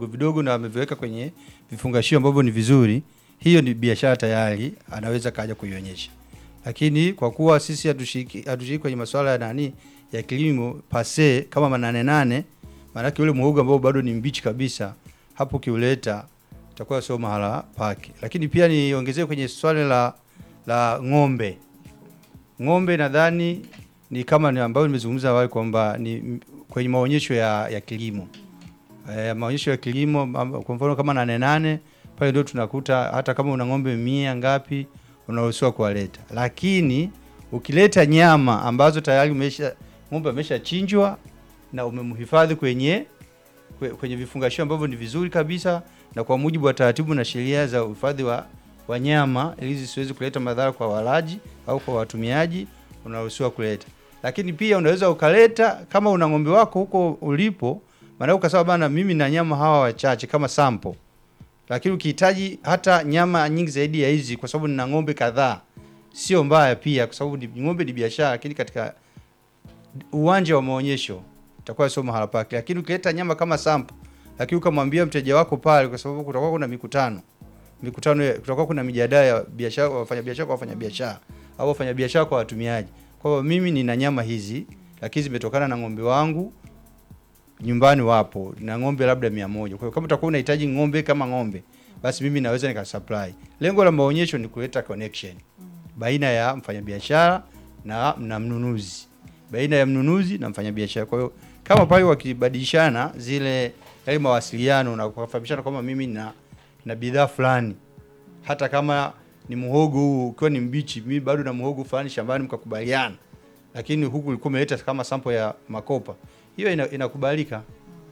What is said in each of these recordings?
vidogo vidogo na ameviweka kwenye vifungashio ambavyo ni vizuri, hiyo ni biashara tayari, anaweza kaja kuionyesha. Lakini kwa kuwa sisi hatushiriki hatushiriki kwenye masuala ya nani ya kilimo pase kama manane nane, maanake ule muhogo ambao bado ni mbichi kabisa, hapo kiuleta itakuwa sio mahala pake. Lakini pia niongezee kwenye swali la la ng'ombe. Ng'ombe nadhani ni kama ni ambayo nimezungumza awali kwamba ni m- kwenye maonyesho ya, ya kilimo e, maonyesho ya kilimo am- kwa mfano kama nane nane pale ndio tunakuta hata kama una ng'ombe mia ngapi unaruhusiwa kuwaleta, lakini ukileta nyama ambazo tayari umesha ng'ombe ameshachinjwa na umemhifadhi kwenye kwe- kwenye vifungashio ambavyo ni vizuri kabisa na kwa mujibu wa taratibu na sheria za uhifadhi wa wanyama ili zisiwezi kuleta madhara kwa walaji au kwa watumiaji, unaruhusiwa kuleta. Lakini pia unaweza ukaleta kama una ng'ombe wako huko ulipo, maana ukasema bana, mimi na nyama hawa wachache kama sample, lakini ukihitaji hata nyama nyingi zaidi ya hizi, kwa sababu nina ng'ombe kadhaa, sio mbaya pia, kwa sababu ni- ng'ombe ni biashara, lakini katika uwanja wa maonyesho itakuwa sio mahala pake. Lakini ukileta nyama kama sample, lakini ukamwambia mteja wako pale, kwa sababu kutakuwa kuna mikutano mikutano, ya- kutakuwa kuna mijadala ya biashara, wafanyabiashara kwa wafanyabiashara au wafanyabiashara kwa watumiaji, kwamba mimi nina nyama hizi, lakini zimetokana na ng'ombe wangu nyumbani wapo na ng'ombe labda mia moja. Kwa hiyo kama utakuwa unahitaji ng'ombe kama ng'ombe, basi mimi naweza nikasupply. Lengo la maonyesho ni kuleta connection baina ya mfanyabiashara na, na mnunuzi, baina ya mnunuzi na mfanyabiashara. Kwa hiyo kama pale wakibadilishana zile yale mawasiliano na kufahamishana kwamba mimi na na bidhaa fulani, hata kama ni muhogo huu ukiwa ni mbichi, mimi bado na muhogo fulani shambani, mkakubaliana, lakini huku ulikuwa umeleta kama sample ya makopa, hiyo ina, inakubalika.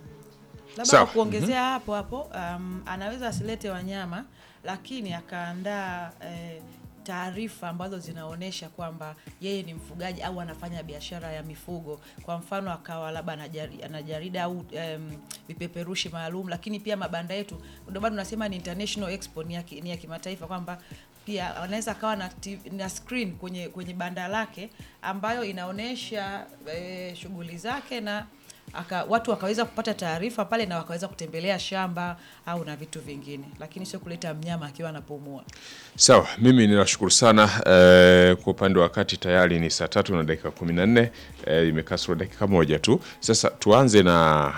Labda Sawa. kwa kuongezea hapo hapo, um, anaweza asilete wanyama lakini akaandaa eh, taarifa ambazo zinaonyesha kwamba yeye ni mfugaji au anafanya biashara ya mifugo. Kwa mfano akawa labda ana jari- ana jarida au em, vipeperushi maalum, lakini pia mabanda yetu, ndio maana tunasema ni international expo, ni ya, ki- ni ya kimataifa kwamba pia anaweza akawa na, TV na screen kwenye kwenye banda lake ambayo inaonyesha eh, shughuli zake na aka, watu wakaweza kupata taarifa pale na wakaweza kutembelea shamba au na vitu vingine, lakini sio kuleta mnyama akiwa anapumua. Sawa, mimi ninashukuru sana eh, kwa upande wa wakati tayari ni saa tatu na dakika kumi na nne eh, imekasoro dakika moja tu. Sasa tuanze na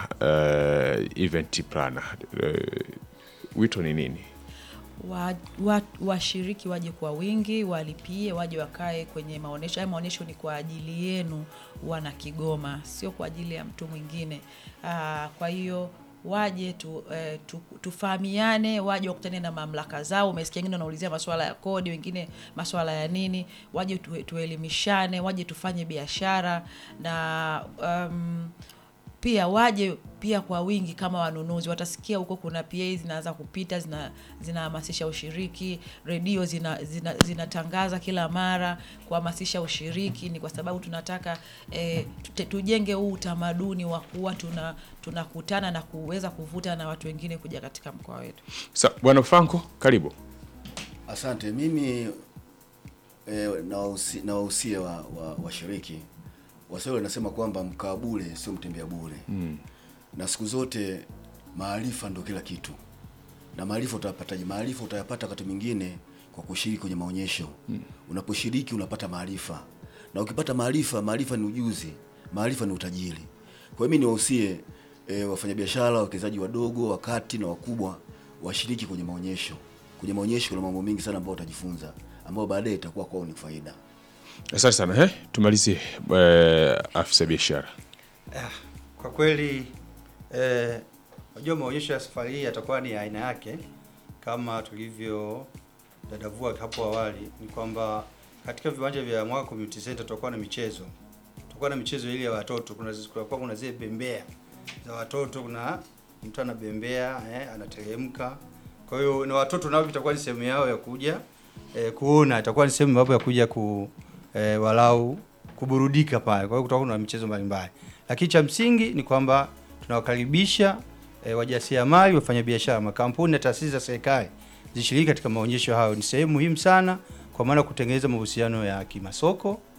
eh, event planner eh, wito ni nini? wa, wa, washiriki waje kwa wingi, walipie, waje wakae kwenye maonyesho. Haya maonyesho ni kwa ajili yenu wana Kigoma, sio kwa ajili ya mtu mwingine. Aa, kwa hiyo waje tu, eh, tu, tufahamiane, waje wakutane na mamlaka zao. Umesikia wengine wanaulizia masuala ya kodi, wengine masuala ya nini, waje tu, tuelimishane, waje tufanye biashara na um, pia waje pia kwa wingi kama wanunuzi watasikia huko kuna PA zinaanza kupita zina zinahamasisha ushiriki redio zina, zina, zinatangaza kila mara kuhamasisha ushiriki ni kwa sababu tunataka eh, tute- tujenge huu utamaduni wa kuwa tuna tunakutana na kuweza kuvuta na watu wengine kuja katika mkoa wetu Sa, Bwana Franco, karibu. Asante. Mimi eh, nawahusi- nawahusia wa, wa, washiriki Waswahili wanasema kwamba mkaa bure sio mtembea bure mm. na siku zote maarifa ndo kila kitu, na maarifa utayapataje? Maarifa utayapata wakati mwingine kwa kushiriki kwenye maonyesho mm. Unaposhiriki unapata maarifa, na ukipata maarifa, maarifa ni ujuzi, maarifa ni utajiri. Kwa hiyo mimi niwahusie e, wafanyabiashara, wawekezaji wadogo, wakati na wakubwa washiriki kwenye maonyesho. Kwenye maonyesho kuna mambo mengi sana ambayo watajifunza, ambayo baadaye itakuwa kwao ni faida. Asante sana eh, tumalizie eh, afisa biashara. Kwa kweli eh, unajua maonyesho ya safari hii yatakuwa ni ya aina yake kama tulivyo dadavua hapo awali, ni kwamba katika viwanja vya Mwaka Community Center tutakuwa na michezo, tutakuwa na michezo ile ya watoto. Kuna kutakuwa kuna zile bembea za watoto, kuna mtu anabembea eh, anateremka. Kwa hiyo na watoto nao itakuwa ni sehemu yao ya kuja eh, kuona, itakuwa ni sehemu yao ya kuja ku eh, walau kuburudika pale. Kwa hiyo kutakuwa na michezo mbalimbali, lakini cha msingi ni kwamba tunawakaribisha e, wajasiriamali, wafanyabiashara, makampuni na taasisi za serikali zishiriki katika maonyesho hayo. Ni sehemu muhimu sana, kwa maana kutengeneza mahusiano ya kimasoko,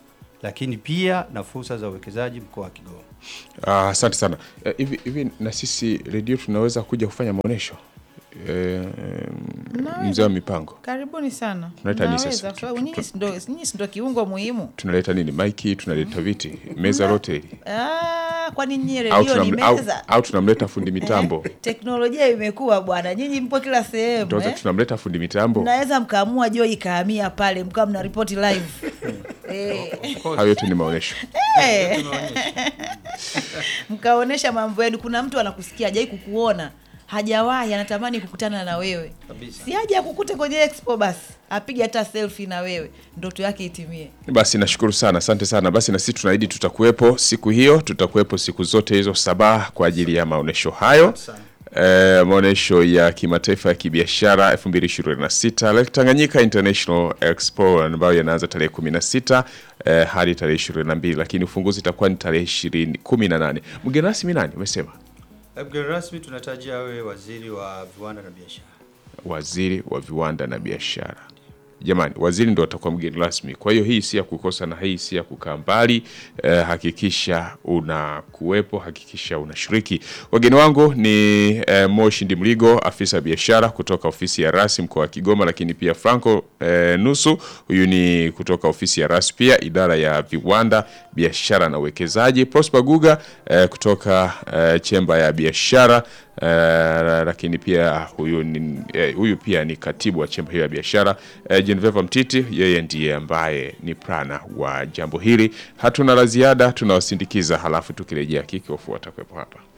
lakini pia na fursa za uwekezaji mkoa wa Kigoma. Ah, Asante sana. Eh, Hivi hivi na sisi redio tunaweza kuja kufanya maonyesho eh, Mnaweza. mzee wa mipango Karibuni sana. Tunaleta nini Mnaweza, sasa? kwa sababu nyinyi si ndo- nyinyi si ndo kiungo muhimu. tunaleta nini? Maiki tunaleta viti, meza lote hili Ah, kwani nyinyi au, redio ni tunam, au, meza? au tunamleta fundi mitambo Teknolojia imekuwa bwana, nyinyi mpo kila sehemu Ndio, eh? tunamleta fundi mitambo. Mnaweza mkaamua jo ikahamia pale mkawa mna ripoti live eh, Hayo yote ni maonyesho. eh, mkaonesha mambo yenu. Kuna mtu anakusikia hajai kukuona hajawahi anatamani kukutana na wewe, Kabisa. si aje akukute kwenye expo, basi apige hata selfie na wewe, ndoto yake itimie. Basi nashukuru sana, asante sana. Basi na sisi tunaahidi tutakuwepo siku hiyo, tutakuwepo siku zote hizo saba kwa ajili ya maonyesho hayo. Eh, maonyesho ya kimataifa ya kibiashara 2026 Lake Tanganyika International Expo ambayo yanaanza tarehe 16 eh, hadi tarehe 22, lakini ufunguzi itakuwa ni tarehe 20 18. Mgeni rasmi nani umesema? Mgeni rasmi tunatarajia awe waziri wa viwanda na biashara. Waziri wa viwanda na biashara. Jamani, waziri ndo atakuwa mgeni rasmi. Kwa hiyo hii si ya kukosa na hii si ya kukaa mbali. Eh, hakikisha unakuwepo, hakikisha unashiriki. Wageni wangu ni eh, Moshi Ndimligo, afisa biashara kutoka ofisi ya rasi mkoa wa Kigoma, lakini pia Franco eh, Nusu, huyu ni kutoka ofisi ya rasi pia idara ya viwanda, biashara na uwekezaji. Prosper Guga eh, kutoka eh, chemba ya biashara Uh, lakini pia huyu, ni, eh, huyu pia ni katibu wa chemba hiyo ya biashara uh, Genevieve Mtiti, yeye ndiye ambaye ni prana wa jambo hili. Hatuna la ziada, tunawasindikiza, halafu tukirejea kikofu watakuwepo hapa.